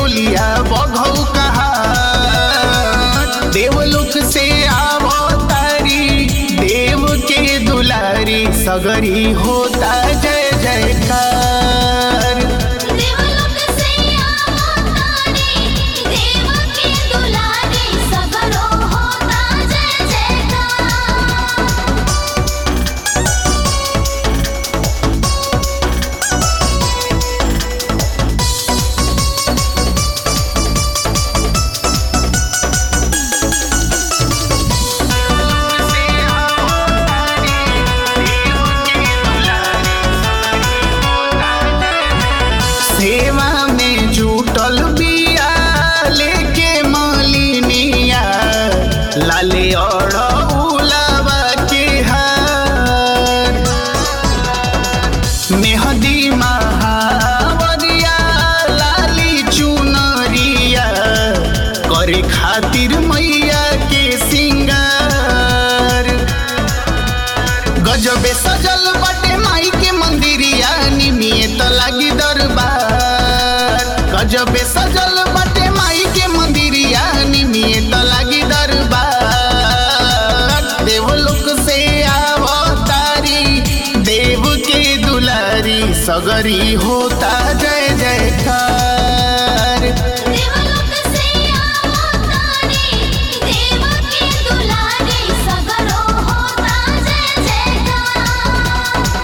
डोलिया बघौ कहा देवलोक से आवो तारी देव के दुलारी सगरी होता जय जयकार देवलोक से आवतारी देव के दुलारी सगरो होता जय जयकार सेवा में जुटल बिया लेके मलिनिया लाले और उलावा के हार मेहदी महावरिया लाली चुनरिया करे खातिर मैया के सिंगार गजबे सजल बाटे माई के मंदिरिया निमिए त लागी दरबार गजबे सजल बाटे माई के मंदिरिया निमिए त लागी दरबार देवलोक से आवतारी देव के दुलारी सगरी होता जय जयकार देवलोक से आवतारी देव के दुलारी सगरो होता जय जयकार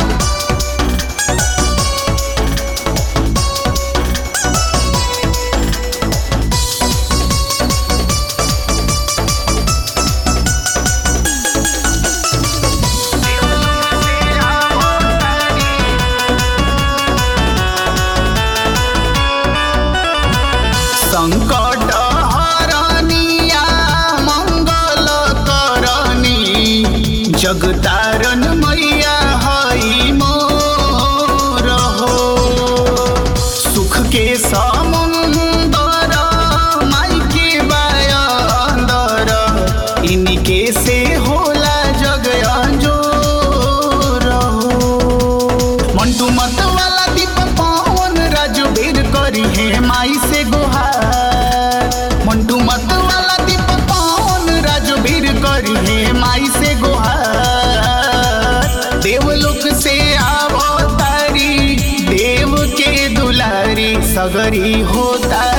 संकट हरनिया मंगल करनी जगतारन मैया हई मोर हो सुख के समुंदर माई के बायंदर इनके से होला जग अंजोर हो मंटू मत वाला दीप पवन राजू बेर करी है माई से गुहार मंटू मत वाला दीप पवन राजू बेर करी है माई से गुहार देवलोक से आवतारी देव के दुलारी सगरी होता